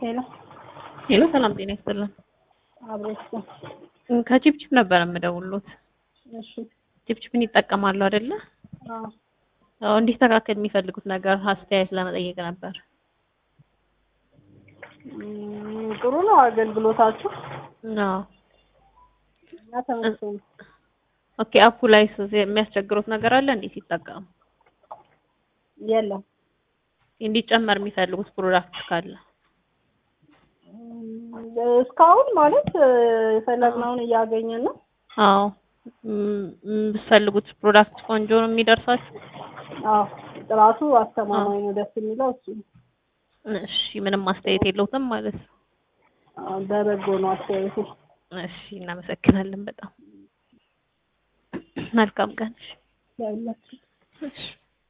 ሄሎ ሄሎ ሰላም ጤና ይስጥልን። አብሬሽ ከቺፕቺፕ ነበር የምደውሉት። እሺ ቺፕቺፕን ይጠቀማሉ አይደለ? አዎ አዎ እንዲስተካከል የሚፈልጉት ነገር አስተያየት ለመጠየቅ ነበር። እም፣ ጥሩ ነው አገልግሎታችሁ አዎ እና ተመስገን ኦኬ። አፑ ላይ የሚያስቸግሩት ነገር አለ እንዴ ሲጠቀሙ? የለም እንዲጨመር የሚፈልጉት ፕሮዳክት ካለ? እም፣ እስካሁን ማለት እ፣ የፈለግነውን እያገኘን ነው። አዎ እም፣ የምትፈልጉት ፕሮዳክት ቆንጆ ነው የሚደርሳችሁ? አዎ ጥራቱ አስተማማኝ ነው። ደስ የሚለው እሱ ነው። እሺ ምንም አስተያየት የለውትም ማለት ነው። አዎ፣ በበጎ ነው አስተያየቱ። እሺ እናመሰግናለን በጣም መልካም ቀን። ያላችሁ እሺ